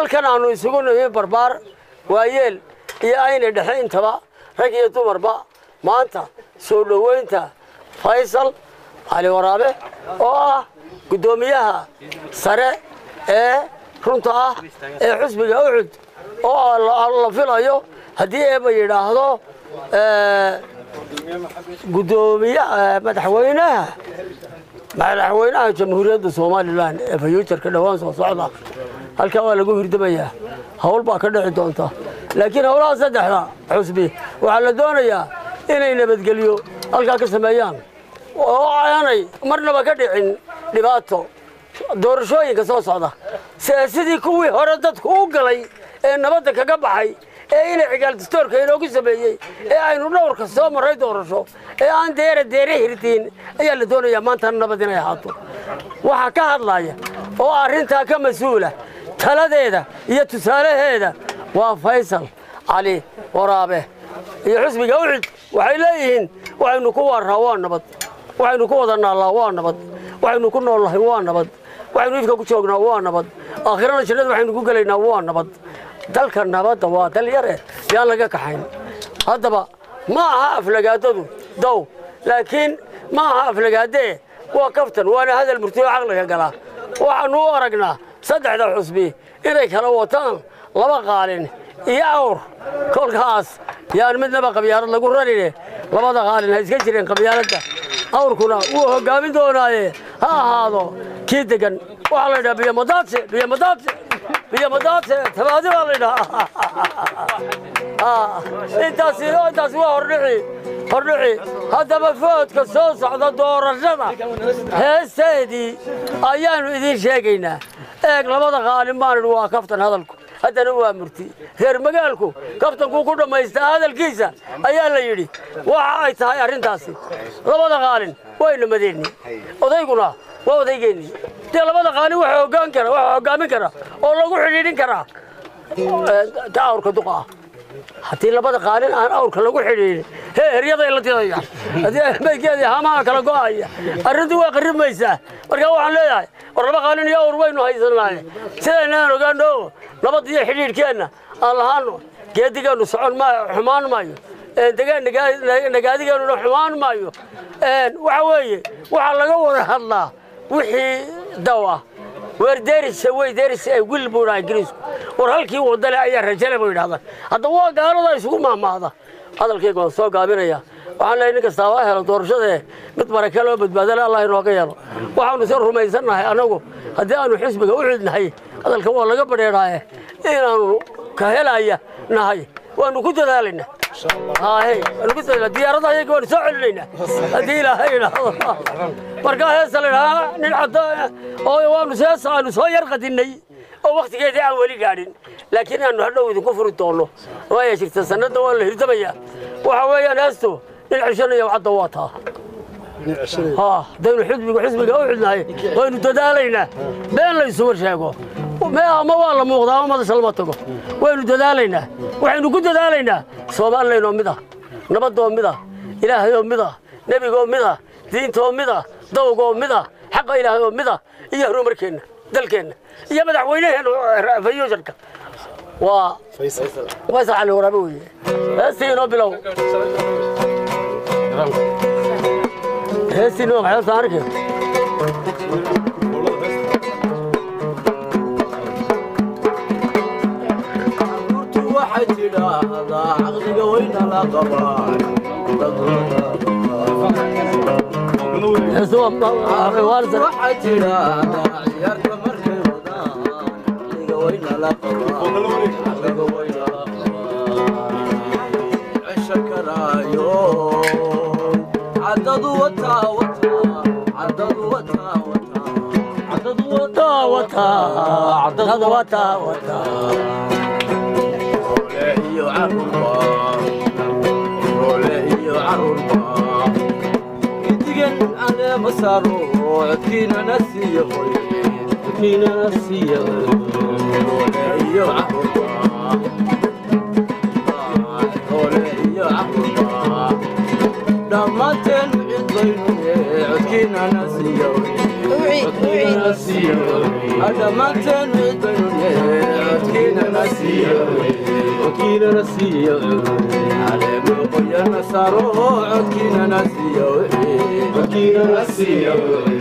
halkan aanu isugu nimi barbaar waayeel iyo ayna dhexe intaba rag iyo dumarba maanta soo dhoweynta faysal cali waraabe oo ah guddoomiyaha sare ee runta ah ee xusbiga ucud oo la filayo haddii eeba yidhaahdo gudoomiye madaxweynaha madaxweynaha jamhuuriyadda somalilan ee fayuujarka dhowaan soo socda halkaa waa lagu hirdamayaa hawl baa ka dhici doonta laakiin howlaha saddexda xusbi waxaa la doonayaa inay nabadgelyo halkaa ka sameeyaan oo aanay marnaba ka dhicin dhibaato doorashooyinka soo socda sidii kuwii hore dadku u galay ee nabadda kaga baxay ee inay cigaal dastoorka inoogu sameeyey ee aynu dhowrka soo marray doorasho ee aan deere deere hirtiin ayaa la doonayaa maantana nabad inay ahaato waxaa ka hadlaya oo arrintaa ka mas-uula taladeeda iyo tusaalaheeda waa faysal cali waraabe iyo xusbiga ucid waxay leeyihiin waxaynu ku waarraa waa nabad waxaynu ku wada naallaa waa nabad waxaynu ku noollahay waa nabad waxaynu ifka ku joognaa waa nabad aakhirana jannada waxaynu ku gelaynaa waa nabad dalka nabadda waa dal yare yaan laga kaxayn haddaba ma aha aflagaadadu dow laakiin ma aha aflagaadee waa kaftan waana hadal murtiyo caqliga galaa waxaannu u aragnaa saddexda xusbi inay kala wataan laba qaalin iyo awr kolkaas yaan midnaba qabyaalad lagu ranine labada qaalin ha iska jireen qabyaaladda awrkuna wuu hoggaamin doonaaye ha ahaado kii degan waxaa la yidhaha biyomadaadse biyomadaadse biyomadaadse tabaadi baa la yidhaha intaasi intaasi waa hordhici hordhici haddaba foodka soo socda doorashada heesteedii ayaannu idiin sheegaynaa eeg labada qaalin baan idhi waa kaftan hadalku haddana waa murti reer magaalku kaftankuu ku dhammaystaa hadalkiisa ayaa la yidhi waxa ay tahay arrintaasi labada qaalin wayna madeenni odayguna waa odaygeenni dee labada qaalin waxa hoggaan kara waxa hoggaamin kara oo lagu xidhiidhin karaa ta awrka duqa ah haddii labada qaalin aan awrka lagu xidhiidhin hee heryaday la didayaan haddii maydkeedii hamaha kala go'aya arrintu waa qarrimaysaa marka waxaan leeyahay war laba qaalin iyo awr waynu haysanaaye sidaynaan ogaano nabad iyo xidhiidhkeenna aan lahaano geedigeennu socon maayo xumaan maayo nagaadigeennuna xumaan maayo waxa weeye waxaa laga wada hadlaa wixii daw ah weer deerisa wey deerisa ay wil buu dhaha ingiriisku war halkii wadale ayaa rajale buu yidhahdaan hadda waa gaalada isugu mahmaahda hadalkayga waan soo gaabinaya waxaan leeyahay nin kastaa waa helo doorashadee mid barake loo badbaadale allah inooga yeelo waxaanu se rumaysannahay annagu haddii aanu xisbiga u xidnahay hadalka waa laga badheedhaaye inaanu ka helaya nahay waanu ku dadaalaynaa haahey waanu ku dadaala diyaaradda ayaga waanu soo celinaynaa haddii ilaahay idhaahdo markaa heesa la idhahaa nin caddo oo waanu seesa aanu soo yar qadinnay oo wakhtigeedii aan weli gaadhin laakiin aanu hadhow idinku furi doonno waaya jirta sanadda waa la hirdamayaa waxa weeyaan heestu nin ceshanaya cadda waa taa haddaynu xisbiga xisbiga u xidnahay waynu dadaalaynaa been laysuma sheego ama waa la muuqdaa ama madasha lama tago waynu dadaalaynaa waxaynu ku dadaalaynaa soomalilaynoo mid ah nabadoo mid ah ilaahayoo mid ah nebigoo mid ah diintoo mid ah dawgoo mid ah xaqa ilaahayoo mid ah iyo horumarkeenna dalkeenna iyo madaxweyneheenna fayuusharka waa faysal cali waraabe weye heestii inoo bilow heestii inoo maxay saarke waxay tidhaahdaa caqliga weyna la qabaan waxay tidhaahdaa ciyaarta markay wadaan caqliga weyna la qabaan caqliga weyna la qabaan cesha karaayo caddadu wataa wataa caddadu wataa wataa caddadu wataa wataa caddadu wataa wataa iyo carruurba roole iyo carruurba gidigan aleema saaro codkiinana siiya qoy codkiinana siiya roole iyo carruurba roole iyo carruurba dhammaanteen cid baynu codkiinana siiya codkiinana siiya dhammaanteen cid baynu codkiinana nasiyo codkiina nasiyo caleemo qoyana saaro codkiina nasiyo codkiina nasiyo